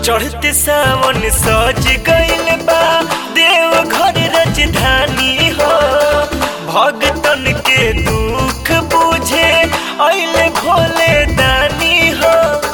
चढ़ते सावन सज गइल बा देव घर राजधानी हो भगतन के दुख बुझे अइले भोले दानी हो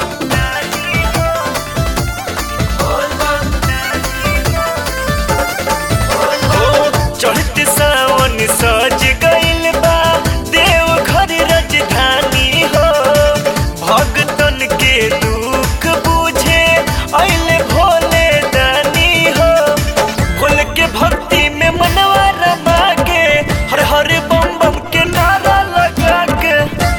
चढ़ते सावन सज गइल बा देव घर राजधानी हो भगतन के दुख बुझे अइले भोले दानी हो भोले के भक्ति में मनवा रमा के हर हर बम बम के नारा लगा के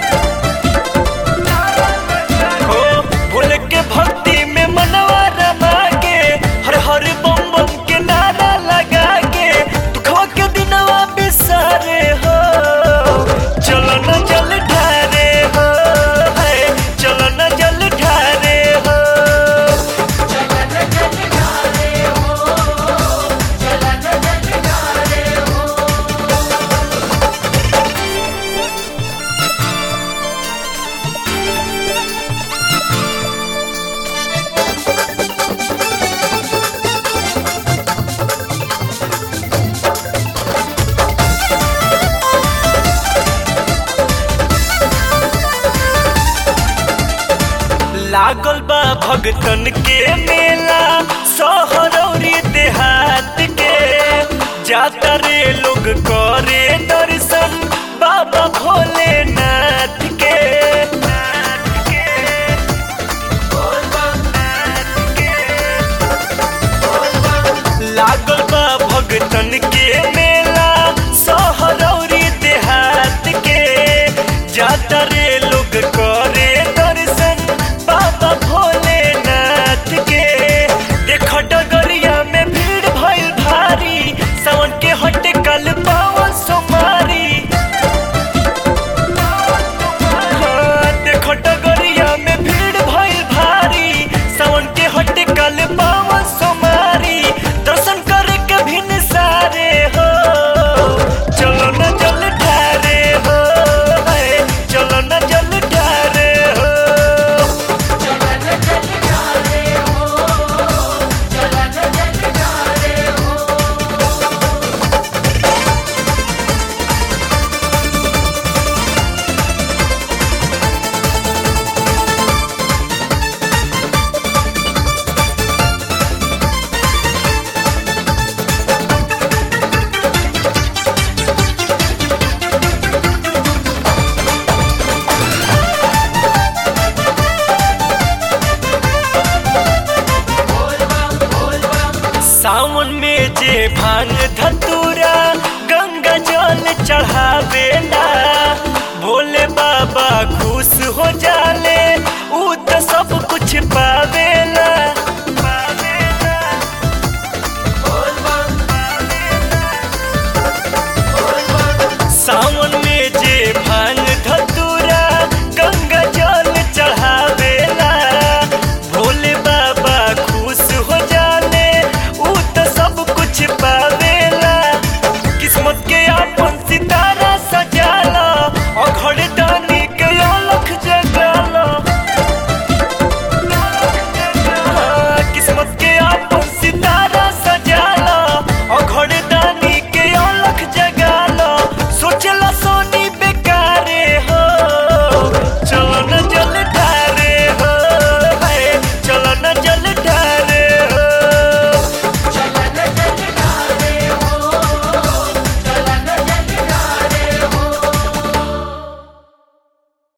हो भोले के भक्ति में मनवा रमा के हर हर बम बम के नारा लगा के दुखवा के दिनवा बिसारे हो चलो न जल ढारे हो है चलो न जल ढारे हो लागल बा भगतन के मेला सहरौरी देहात के जाता रे लोग करे दर्शन बाबा भोलेनाथ के लागल बा भगतन के मेला सहरौरी देहात के जाता रे लोग करे दर्शन बाबा भोलेनाथ के देख डगरिया में भीड़ भइल भारी सावन के हटे कल पावन सोमारी हाँ, देख डगरिया में भीड़ भइल भारी सावन के हटे कल पावन सोमारी दर्शन करे के भिन सारे हो चलो न जल ढारे हो है, चलो न जल ढारे हो सावन में जे भांग धतूरा गंगा जल चढ़ावेला भोले बाबा खुश हो जाले